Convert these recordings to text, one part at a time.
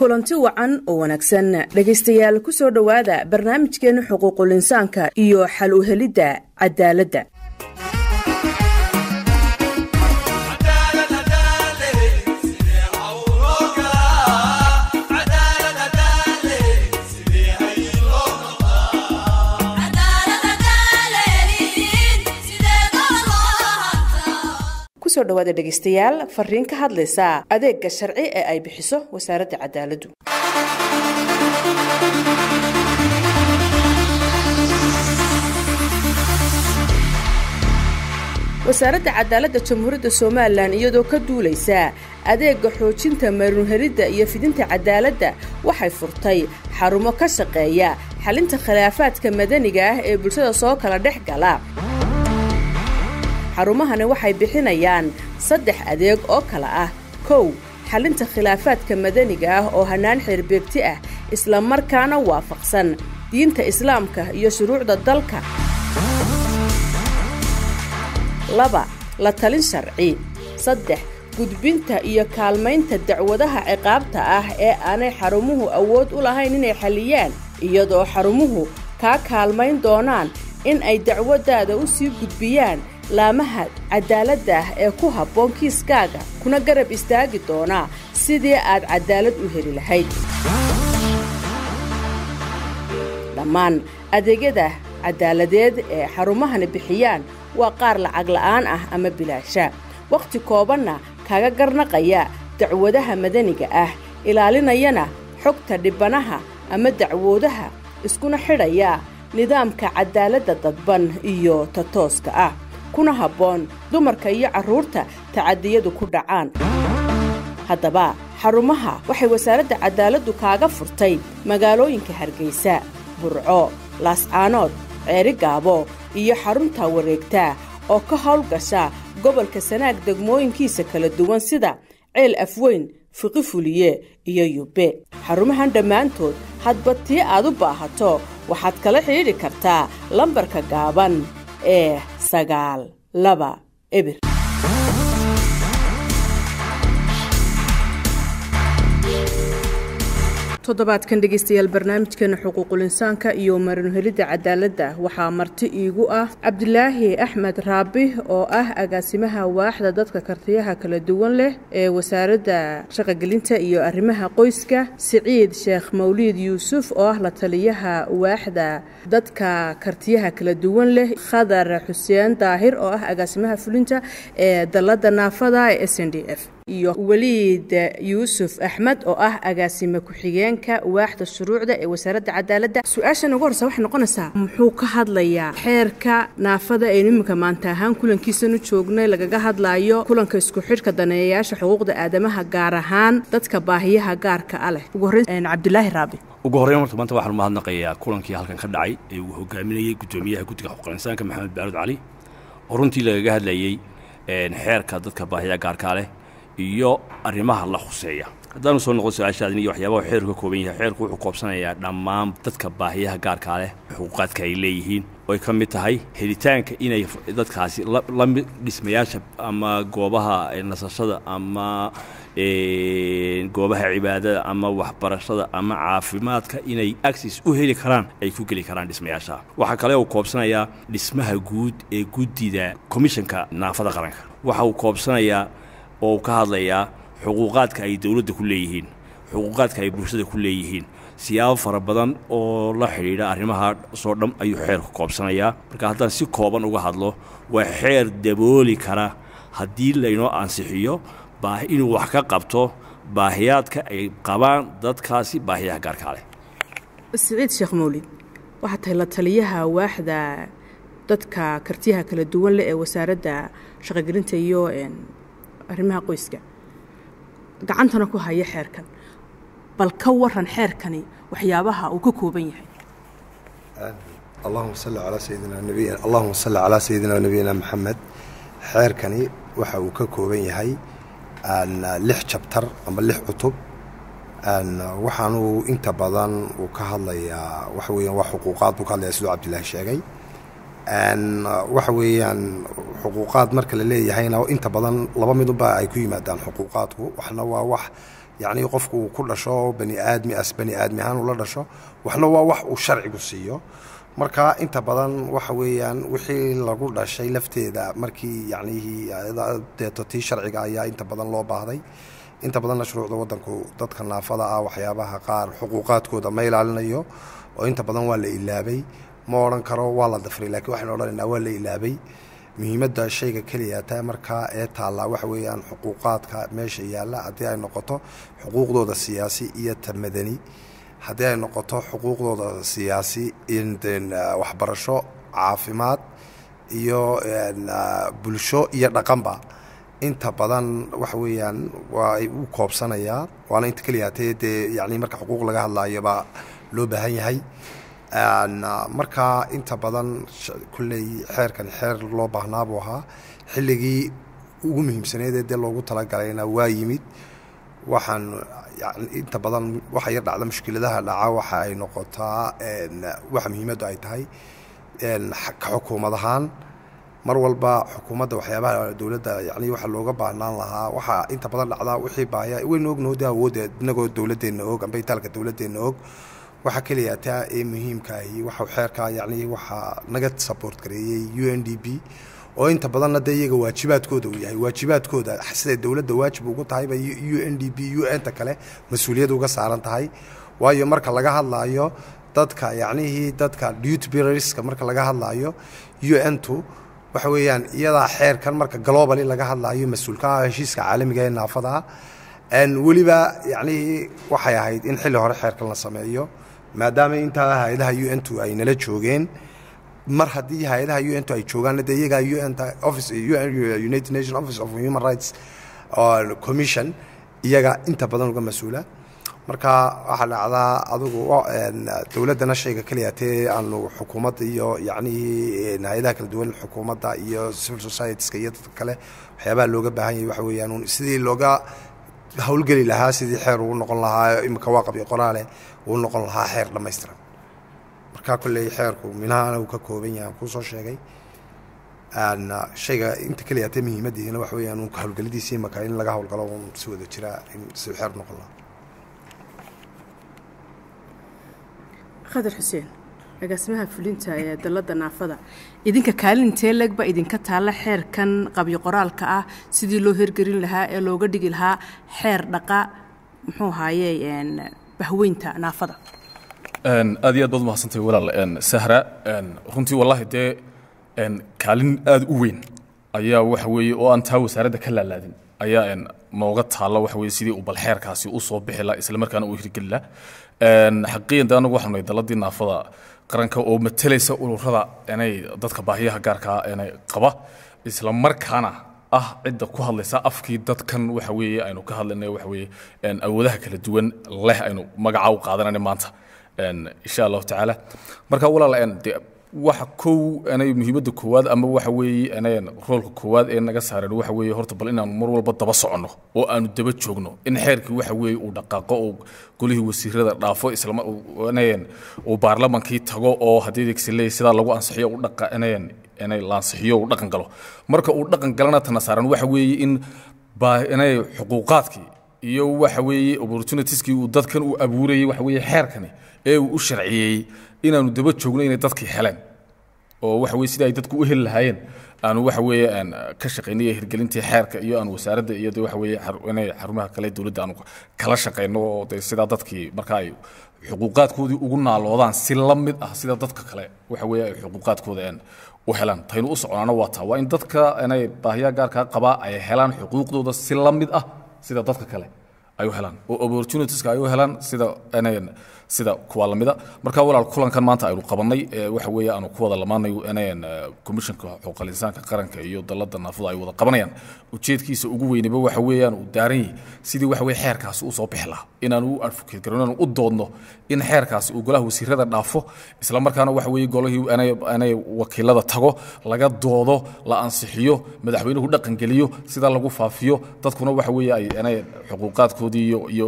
kulanti wacan oo wanaagsan dhegaystayaal ku soo dhowaada barnaamijkeenna xuquuqul insaanka iyo xal u helidda cadaaladda kusoo dhawaada dhegaystayaal fariin ka hadlaysa adeega sharci ee ay bixiso wasaaradda cadaaladdu wasaaradda cadaaladda jamhuuriyadda somalilan iyadoo ka duulaysa adeega xoojinta maruunhelidda iyo fidinta cadaaladda waxay furtay xarumo ka shaqeeya xalinta khilaafaadka madaniga ah ee bulshada soo kala dhex gala xarumahani waxay bixinayaan saddex adeeg oo kala ah kow xalinta khilaafaadka madaniga ah oo hannaan xeerbeegti ah isla markaana waafaqsan diinta islaamka iyo shuruucda dalka laba la talin sharci saddex gudbinta iyo kaalmaynta dacwadaha ciqaabta ah ee aanay xarumuhu awood u lahayn inay xalliyaan iyadoo xarumuhu kaa kaalmayn doonaan in ay dacwaddaada u sii gudbiyaan laamaha cadaaladda ah ee ku habboon kiiskaaga kuna garab istaagi doonaa sidii aad cadaalad u heli lahayd dhammaan adeegyada cadaaladeed ee xarumahani bixiyaan waa qaar lacag la'aan ah ama bilaasha wakhti koobanna kaga garnaqaya dacwadaha madaniga ah ilaalinayana xogta dhibanaha ama dacwoodaha iskuna xidhaya nidaamka cadaaladda dadban iyo ta tooska ah kuna habboon dumarka iyo carruurta tacadiyadu ku dhacaan haddaba xarumaha waxay wasaaradda cadaaladdu kaaga furtay magaalooyinka hargeysa burco laascaanood ceeri gaabo iyo xarunta wareegta oo ka howlgasha gobolka sanaag degmooyinkiisa kala duwan sida ceel afweyn fiqi fuliye iyo yubbe xarumahan dhammaantood hadba tii aad u baahato waxaad kala xidhiidhi kartaa lambarka gaaban ee sagaal laba ebir toddobaadkan dhegaystayaal barnaamijkeena xuquuqul insaanka iyo marinhelidda cadaaladda waxaa marti iigu ah cabdilaahi axmed raabi oo ah agaasimaha waaxda dadka kartiyaha kala duwan leh ee wasaaradda shaqogelinta iyo arrimaha qoyska siciid sheekh mawliid yuusuf oo ah la taliyaha waaxda dadka kartiyaha kala duwan leh khadar xuseen daahir oo ah agaasimaha fulinta ee dalladda naafada ee s n d f iyo weliid yuusuf axmed oo ah agaasime ku-xigeenka waaxda shuruucda ee wasaaradda cadaaladda su-aashan ugu horreysa waxay noqonaysaa muxuu ka hadlayaa xeerka naafada aynu iminka maanta ahaan kulankiisanu joognay lagaga hadlaayo kulanka isku xidhka daneeyayaasha xuquuqda aadamaha gaar ahaan dadka baahiyaha gaarka a leh ugu horreyn cabdilaahi raabi ugu horreyn horta maanta waxaan mahadnaqayaa kulankii halkan ka dhacay ee uu hogaaminayey guddoomiyaha guddiga xuquuqul insaanka maxamed baaruud cali oo runtii lagaga hadlayey xeerka dadka baahiyaha gaarkaa leh iyo arrimaha la khuseeya haddaanu soo noqon su-aashaadin iyo waxyaabaha xeerku ka kooban yahay xeerku wuxuu koobsanayaa dhammaan dadka baahiyaha gaarkaa leh xuquuqaadka ay leeyihiin oo ay ka mid tahay helitaanka inay dadkaasi lamid dhismayaasha ama goobaha nasashada ama goobaha cibaadada ama waxbarashada ama caafimaadka inay access u heli karaan ay ku geli karaan dhismayaasha waxaa kale uu koobsanayaa dhismaha guud ee guddida commishanka naafada qaranka waxa uu koobsanayaa oo uu ka hadlayaa xuquuqaadka ay dowladda ku leeyihiin xuquuqaadka ay bulshada ku leeyihiin siyaabo fara badan oo la xidhiidha arrimaha soo dham ayuu xeerku koobsanayaa marka haddaan si kooban uga hadlo waa xeer dabooli kara haddii laynoo ansixiyo inuu wax ka qabto baahiyaadka ay qabaan dadkaasi baahiyaha gaarkaa leh siciid sheekh mawlid waxaa tahay la taliyaha waaxda dadka kartiyaha kala duwan leh ee wasaaradda shaqogelinta iyo arrimaha qoyska gacantana ku haya xeerkan bal ka waran xeerkani waxyaabaha uu ka kooban yahay allahuma salli calaa sayidina nabiy allahuma salli calaa sayidina nabiyina maxamed xeerkani waxa uu ka kooban yahay lix jabtar ama lix cutub waxaanuu inta badan uu ka hadlayaa waxa weeyaan waa xuquuqaad buu ka hadlaya siduu cabdillaahi sheegay waxa weeyaan xuquuqaad marka la leeyahayna inta badan laba midunba ay ku yimaadaan xuquuqaadku waxna waa wax yacnii qofku uu ku dhasho bani aadmi as bani aadmi ahaan ula dhasho waxna waa wax uu sharcigu siiyo marka inta badan waxa weeyaan wixii lagu dhashay lafteeda markii yacnihii deeto tii sharciga ayaa inta badan loo baahday inta badanna shuruucda waddanku dadka naafada ah waxyaabaha qaar xuquuqaadkooda ma ilaalinayo oo inta badan waa la ilaabay ma odhan karo waa la dafray lakiin waxaynu odhanaynaa waa la ilaabay muhiimadda shayga keliya taa markaa ee taallaa waxa weeyaan xuquuqaadka meesha yaalla haddii ay noqoto xuquuqdooda siyaasi iyo ta madani haddii ay noqoto xuquuqdooda siyaasi waxbarasho caafimaad iyo bulsho iyo dhaqanba inta badan waxa weeyaan waa u koobsanayaa waana inta keliya hatee dee yani marka xuquuq laga hadlaayo baa loo baahan yahay markaa inta badan kulley xeerkani xeer loo baahnaa buu ahaa xilligii ugu muhiimsaneedee dee loogu talagalayna waa yimid waxaan inta badan waxa yar dhacda mushkiladaha dhaca waxa ay noqotaa waxa muhiimaddu ay tahay ka xukuumad ahaan mar walba xukuumadda waxyaabaha dowladda yani waxa looga baahnaan lahaa waxaa inta badan dhacdaa wixii baahya waynu ognaho de awoodda inagoo dowladdeenna og amba itaalka dowladdeenna og waxaa keliya taa ee muhiimkaahi waxa xeerkaa yani waxaa naga support gareeyey u n d b oo inta badanna dee iyaga waajibaadkooda uu yahay waajibaadkooda siday dowladda waajib ugu tahayba u n d b u n ta kale mas-uuliyad uga saaran tahay waayo marka laga hadlaayo dadka yacnihii dadka duty bearerska marka laga hadlaayo u n tu waxa weeyaan iyadaa xeerkan marka globally laga hadlaayo mas-uulka ah heshiiska caalamiga ee naafada weliba yacnihii waxay ahayd in xilli hore xeerkan la sameeyo maadaama intaa hay-adaha u n tu ay nala joogeen mar haddii hay-adaha u n tu ay joogaanna dee iyagaa u n office united nation office of human rights commission iyaga inta badan uga mas-uula marka waxaa dhacdaa adugu dowladdana shayga keliya tee aanu xukuumadda iyo yacnihii hay-adaha kala duwan xukuumadda iyo civil societieska iyo dadka kale waxyaabaha looga baahan yahay waxa weeyaan sidii looga howlgeli lahaa sidii xeer ugu noqon lahaa imika waaqab iyo qoraale uu noqon lahaa xeer dhammaystiran marka kolley xeerku minahana uu ka kooban yahay aan kuu soo sheegay shayga inta keliya tee muhiimaddiisina waxa weeyaan uun howlgelidiisii imaka in laga howlgalo uun si wada jira in si xeer noqon lahaa khadar xuseen agaasimaha fulinta ee dalladda naafada idinka kaalintee legba idinka taalla xeerkan qabyo qoraalka ah sidii loo hergelin lahaa ee looga dhigi lahaa xeer dhaqa muxuu ahaaye bahweynta naafada aad iyo aad baad umahadsantay walaal sahra runtii wallaahi dee kaalin aad u weyn ayaa waxa weeye oo aan taa wasaaradda ka laalaadin ayaa nooga taalla waxa weye sidii uu bal xeerkaasi u soo bixi laha isla markaana uu hirgeli laha xaqiiqan de anagu waxaanu nahay dalladii naafada qaranka oo matalaysa ururada inay dadka baahiyaha gaarkaa inay qaba isla markaana ah cidda ku hadlaysa afkii dadkan waxa weeye aynu ka hadlayna waxa weeye awoodaha kala duwan leh aynu magaca u qaadanayna maanta insha allahu tacaala marka walaal de waxa kow anay muhiimadda koowaad ama waxa weeye anayn roolka koowaad ee naga saaran waxa weeye horta bal inaanu mar walba daba soconno oo aanu daba joogno in xeerkii waxa weeye uu dhaqaaqo oo golihii wasiirada dhaafo islama anayn uu baarlamankii tago oo haddii degsiley sidaa lagu ansixiyo u dhaqa anayn inay la ansixiyo uu dhaqan galo marka uu dhaqan galana tana saaran waxa weeye in baa inay xuquuqaadkii iyo waxa weeye opportunitieskii uu dadkan uu abuurayay waxa weeye xeerkani ee uu u sharciyeeyey inaanu daba joogno inay dadkii heleen oo waxa weye sida ay dadku u heli lahaayeen aanu waxa weeye aan ka shaqaynay hirgelintii xeerka iyo aan wasaaradda iyo de waxa weeye inay xarumaha kale dowladda aanu kala shaqayno oo de sidaa dadkii marka ay xuquuqaadkoodii ugu naaloodaan si la mid ah sida dadka kale waxa weeye ay xuquuqaadkooda aan u helaan taynu u soconaana waa taa waa in dadka inay baahiyaha gaarkaa qabaa ay helaan xuquuqdooda si la mid ah sida dadka kale ay u helaan oo opportunitieska ay u helaan sida inay sida kuwa lamida marka walaal kulankan maanta aynu qabanay waxa weeye aanu ku wada lamaanayo inayn komishanka xuquuqal insaanka qaranka iyo dalladda naafada ay wada qabanayaan ujeedkiisa ugu weynaba waxa weeyaan uu daaran yahay sidii waxa weye xeerkaasi u soo bixi lahaa inaanu u advocate garin inaanu u doodno in xeerkaasi uu golaha wasiirada dhaafo isla markaana waxa weeye golihii inay wakiilada tago laga doodo la ansixiyo madaxweynuhu dhaqan geliyo sidaa lagu faafiyo dadkuna waxa weeye ay inay xuquuqaadkoodii iyo iyo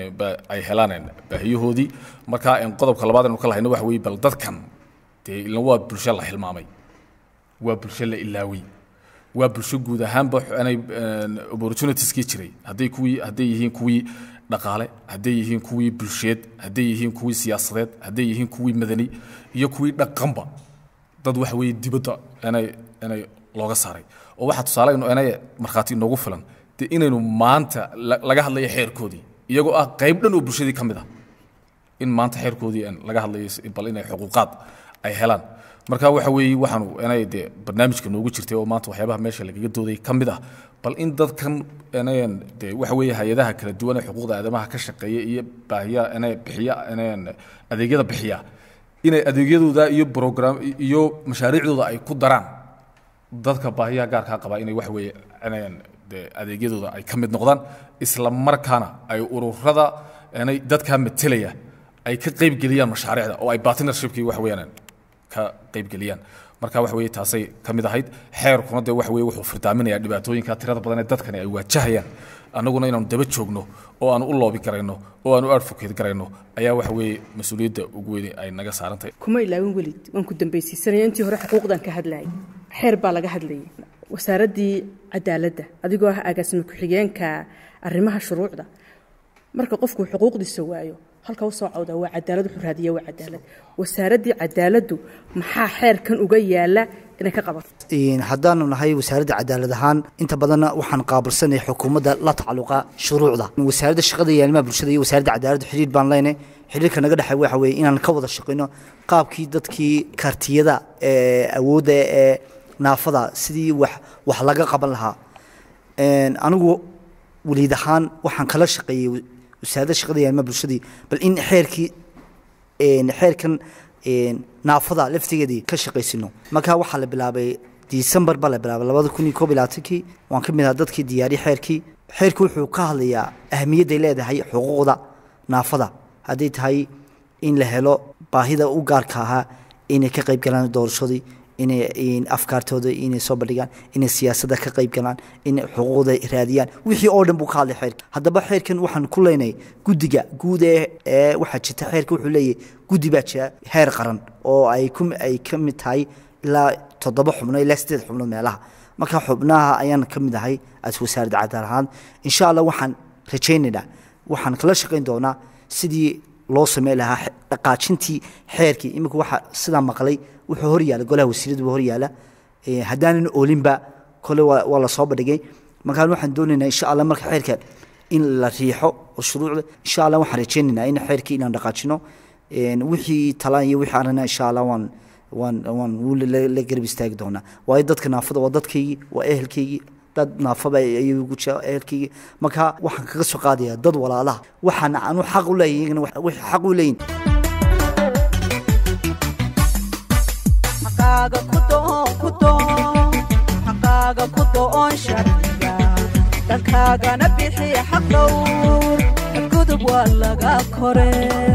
ay helaan baahiyahoodii marka qodobka labaad aynu ka lahayna waxa weeye bal dadkan dee ilan waa bulsho la hilmaamay waa bulsho la ilaaway waa bulsho guud ahaanba inay opportunitieskii jiray hadday kuwii hadday yihiin kuwii dhaqaale hadday yihiin kuwii bulsheed hadday yihiin kuwii siyaasadeed hadday yihiin kuwii madani iyo kuwii dhaqanba dad waxa weeye dibadda inay inay looga saaray oo waxaa tusaale inu inay markhaati inoogu filan dee inaynu maanta la- laga hadlayo xeerkoodii iyagoo ah qayb dhan oo bulshadii ka mid ah in maanta xeerkoodii aan laga hadlayo si- bal inay xuquuqaad ay helaan marka waxa weeye waxaanu inay dee barnaamijka noogu jirtay oo maanta waxyaabaha meesha lagaga dooday ka mid ah bal in dadkan inayan dee waxa weeye hay-adaha kala duwan ee xuquuqda aadamaha ka shaqeeya iyo baahiyaha inay bixiya inayan adeegyada bixiya inay adeegyadooda iyo program iyo mashaariicdooda ay ku daraan dadka baahiyaha gaarkaa qaba inay wax weeye inayan dee adeegyadooda ay ka mid noqdaan isla markaana ay ururada inay dadkaa matelaya ay ka qaybgeliyaan mashaariicda oo ay partnershipkii wax weeyaan ka qaybgeliyaan marka wax weeye taasay ka mid ahayd xeerkuna dee wax weeye wuxuu firdaaminayaa dhibaatooyinka tirada badan ee dadkani ay waajahayaan annaguna inaanu daba joogno oo aanu u loobi garayno oo aanu advocate garayno ayaa wax weeye mas-uuliyadda ugu weyni ay naga saaran tahay kuma ilaawin welid waan ku dambaysiisanaya intii hore xuquuqdan ka hadlayay xeer baa laga hadlayay wasaaraddii cadaaladda adigoo ah agaasima ku-xigeenka arrimaha shuruucda marka qofku xuquuqdiisa waayo halka usoo cawda waa cadaalad wuxuu raadiya waa cadaalad wasaaraddii cadaaladdu maxaa xeerkan uga yaala inay ka qabato Een, haddaanu nahay wasaaradda cadaalad ahaan inta badanna waxaan qaabilsanay xukuumadda la tacaluqa shuruucda wasaaradda shaqada iyo arrimaha bulshada iyo wasaaradda cadaaladda xidhiir baan leynay xidhiirka naga dhexay waxa weeye inaan ka wada shaqayno qaabkii dadkii kartiyada ee awoodda ee naafada sidii wax wax laga qaban lahaa Een, anigu waliid ahaan waxaan kala shaqeeyey wasaaradda shaqada iyo arrimaha bulshadii bal in xeerkii een, xeerkan een, naafada laftigeedii ka shaqaysino markaa waxaa la bilaabay disembar baa la bilaabay labada kun iyo koob iyo labaatankii waan ka mid ahaa dadkii diyaariyey xeerkii xeerku wuxuu ka hadlayaa ahamiyadday leedahay xuquuqda naafada hadday tahay in la helo baahida u gaarka ahaa inay ka qayb galaan doorashadii inay in afkaartooda inay soo bandhigaan inay siyaasadda ka qayb galaan inay xuquuqda raadiyaan wixii oo dhan buu ka hadlay xeerka haddaba xeerkan waxaan ku leynay guddiga guud ee ee waxaa jirta xeerka wuxuu leeyahay guddi baa jira heer qaran oo ay ku ay ka mid tahay ilaa toddoba xubno ilaa sideed xubno meelaha marka xubnaha ayaan ka mid ahay as wasaaradda cadaalad ahaan insha allah waxaan rajaynaynaa waxaan kala shaqayn doonaa sidii loo sameyn lahaa xe- dhaqaajintii xeerkii iminka waxa sidaa maqlay wuxuu hor yaala golaha wasiiradu buu hor yaala Eh, haddaanan oolinba kole waa waa la soo bandhigay markaan waxaan doonaynaa insha allah marka xeerka in la riixo oo shuruucda insha allah waxaan rajaynaynaa in xeerkii inaan dhaqaajino Een, wixii talaan iyo wixii arana insha allah waan waan waan wuu la- la garab istaagi doonaa waayo dadka naafada waa dadkaygii waa ehelkaygii dad naafaba ayuu ugu jira ehelkaygii marka waxaan kaga soo qaadayaa dad walaalaha waxaan anu xaq u leeyahay iyagana wax- waxay xaq u leeyihin xaqaaga ku doon ku doon xaqaaga ku doon sharciga dhankaagana bixi xaq dhowr gudub waa laga kore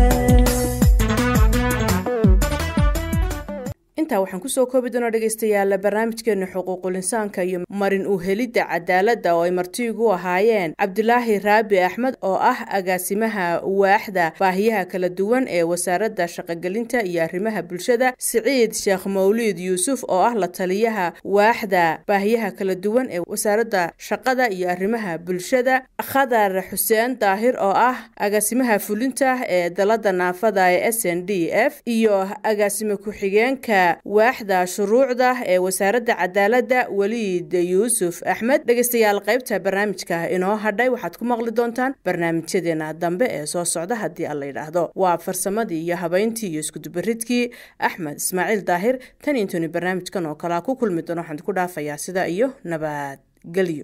intaa waxaan kusoo koobi doonaa dhegaystayaal barnaamijkeena xuquuqul insaanka iyo marin u helidda cadaaladda oo ay marti igu ahaayeen cabdulaahi raabi axmed oo ah agaasimaha waaxda baahiyaha kala duwan ee wasaaradda shaqogelinta iyo arrimaha bulshada siciid sheekh mawliid yuusuf oo ah la taliyaha waaxda baahiyaha kala duwan ee wasaaradda shaqada iyo arrimaha bulshada khadar xuseen daahir oo ah agaasimaha fulinta ee dalada naafada ee s n d f iyo agaasime ku-xigeenka waaxda shuruucda ee wasaaradda cadaaladda weliid yuusuf axmed dhegaystayaal qaybta barnaamijka inoo hadhay waxaad ku maqli doontaan barnaamijyadeena dambe ee soo socda haddii aan la yidhaahdo waa farsamadii iyo habayntii iyo iskudubaridkii axmed ismaaciil daahir tan intuni barnaamijkan oo kalea ku kulmi doono waxaan ku dhaafayaa sida iyo nabadgelyo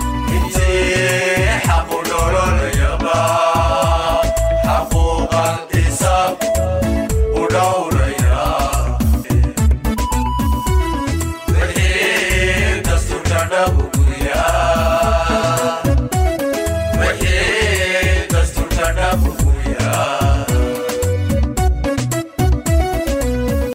حق دور اليابا حقوق